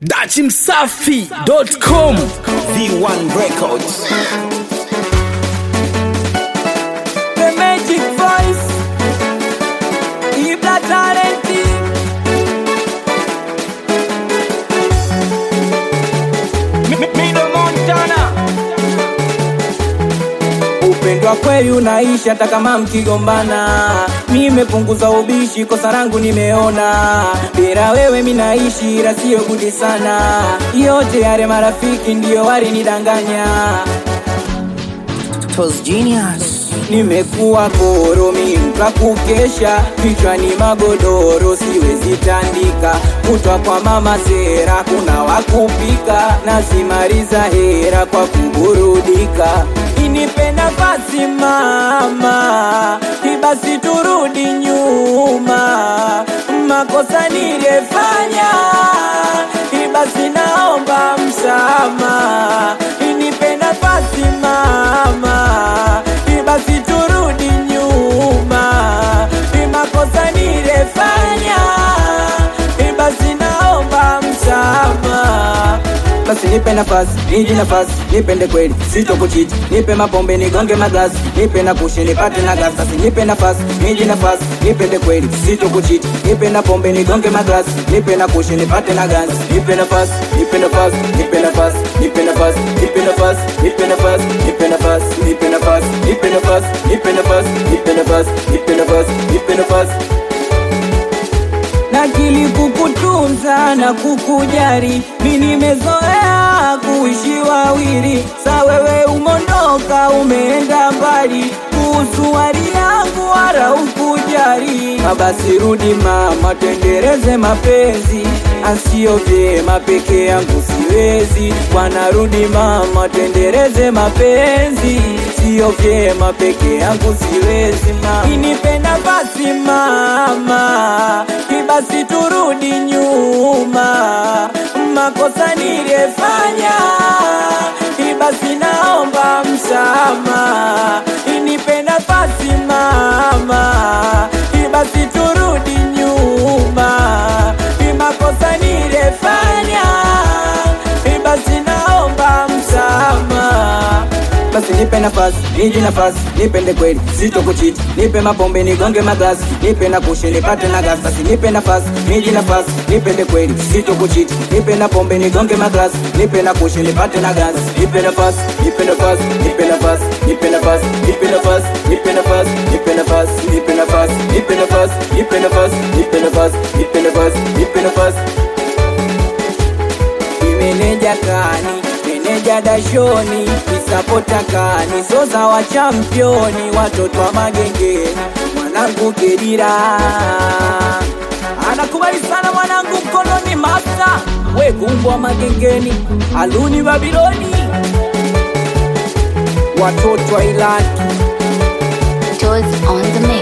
dachimsafi.com V1 Records. The Magic Voice Ibla Talenti Mido Montana Upendo wa kweli unaishi hata kama mkigombana. Nimepunguza ubishi, kosa langu nimeona. Bila wewe minaishi, ila siyo gudi sana. Yote yale marafiki ndiyo walinidanganya. Tos Genius. Nimekuwa koromi mka kukesha, kichwani magodoro siwezi tandika, kutwa kwa mama sera kuna wakupika, nasimaliza hera kwa kuburudika. Inipe nafasi mama, ibasi turudi nyuma, makosa niliyefanya, ibasi naomba msamaha, inipe nafasi mama, ibasi turudi nyuma, imakosa niliyefanya, ibasi naomba msamaha basi nipe nafasi, niji nafasi, nipende kweli, sitokuchiti, nipe mapombe, nigonge maglasi, nipe na kushi, nipate na gas. Basi nipe nafasi, niji nafasi, nipende kweli, sitokuchiti, nipe na pombe, nigonge maglasi, nipe na kushi, nipate na gas. Nipe nafasi, nipe nafasi, nipe nafasi, nipe nafasi, nipe nafasi, nipe nafasi, nipe nafasi, nipe nafasi, nipe nafasi, nipe nafasi, nipe nafasi, nipe nafasi, nipe nafasi nakili kukutunza na kukujari, mi nimezoea kuishi wawili, sa wewe umondoka umeenda mbali, kuhusu hali yangu wala ukujari. Basi rudi mama, tendereze mapenzi, asio vyema peke yangu siwezi. Bwana rudi mama, tendereze mapenzi, sio vyema peke yangu siwezi. Mama inipe nafasi mama, basi turudi nyuma, makosa niliyefanya, basi naomba msamaha, inipe nafasi mama, basi turudi nyuma, makosa niliyefanya, basi naomba msamaha basi nipe nafasi, niji nafasi, nipende kweli, sitokuchiti, nipe mapombe, nigonge maglasi, nipe na kushi, nipate na gas. Basi nipe nafasi, niji nafasi, nipende kweli, sitokuchiti, nipe na pombe, nigonge maglasi, nipe na kushi, nipate na gas. Nipe nafasi, nipe nafasi, nipe nafasi, nipe nafasi, nipe nafasi, nipe nafasi, nipe nafasi, nipe nafasi, nipe nafasi, nipe nafasi, nipe nafasi, nipe nafasi, nipe nafasi. Imeneja kani meneja dashoni isapota kani soza wa championi watoto wa magengeni mwanangu Kedira anakubali sana mwanangu mkononi master we kumbwa magengeni aluni Babiloni watoto wa Ilaki Toes on the mix.